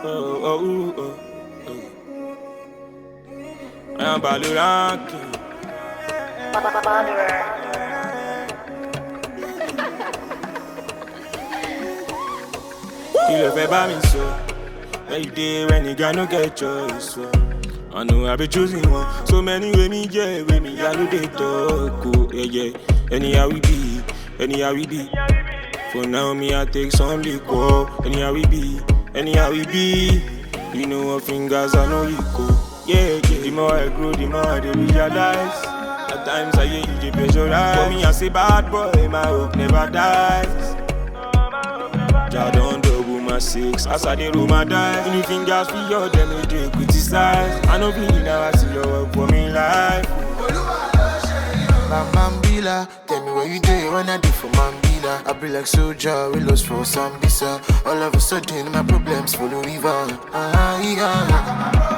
oh, oh, oh, oh. I am Baloranki. Kí ló fẹ́ bá mi sọ? Where you dey when nigga no get choice? So. I know I be choosing one. So many way me yeah, way me I no dey talk. Oh, yeah, yeah. Anyhow we be, anyhow we be. For now me I take some liquor. Anyhow we be, anyhow we be. You know what fingers I know you go. Yeah, yeah. The more I grow, the more I dey realize. At times I hear you dey pressurize. For me I say bad boy, my hope never dies. Jah don double my six as I dey roll my dice. Any fingers for your them they dey criticize. I no be now I see your work for me life. My Mambila, tell me where you dey when I do for Mambila. I be like soldier, we lost for Sambisa. All of a sudden, my problems follow river. Ah, yeah.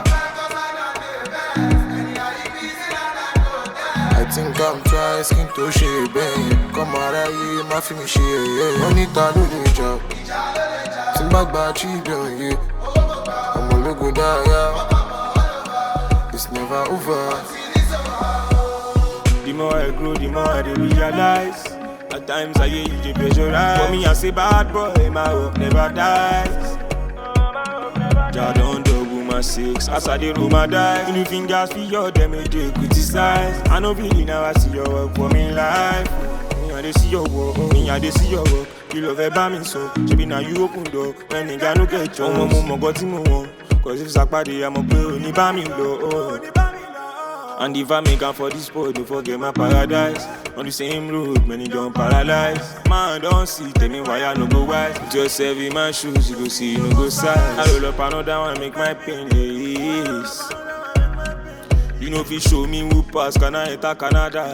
I think I'm trying skin to share, babe. Come out of here, my film share, yeah. Money ta do the job. Timba gba children, yeah. I'm a logo die, yeah. It's never over. The more I grow, the more I dey realize. At times I hear you dey pressurize. For me I say bad boy, my hope never dies. Jah don double my six as I dey roll my dice. Any fingers for your them they dey criticize. I no be now I see your work for me life. Me I dey see your work, me I dey see your work. You love ẹ bá mi sọ, ṣebi na you open door. When nigga no get chance. Ọmọ mo mọ̀ gọ́ tí mo wọ̀n. Cause if sàpàdé, àmọ̀ pé ò ní bá mi lọ. Oh. And if I make am for this sport, don't forget my paradise. On the same road, many don't paralyze. Man, don't see, tell me why I no go wise. Put yourself in my shoes, you go see, you no go size. I roll up another one, make my pain less. You know if you show me who pass, can I enter Canada?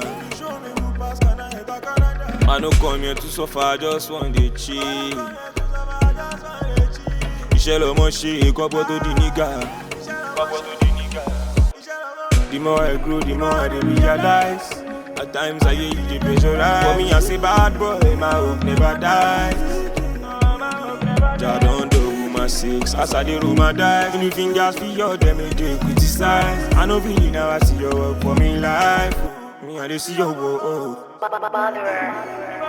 I no come here to suffer, I just want to chill. Iṣẹ́ lọmọ ṣe kọ́pọ̀ tó di nígà. Kọ́pọ̀ tó di nígà. The more I grow, the more I dey realize. At times I hear you dey pressurize. For me I say bad boy, my hope never dies. Jah don double my six as I dey roll my dice. Any fingers for your them they dey criticize. I no be now I see your work for me life. Me I dey see your work. Oh. Botherer.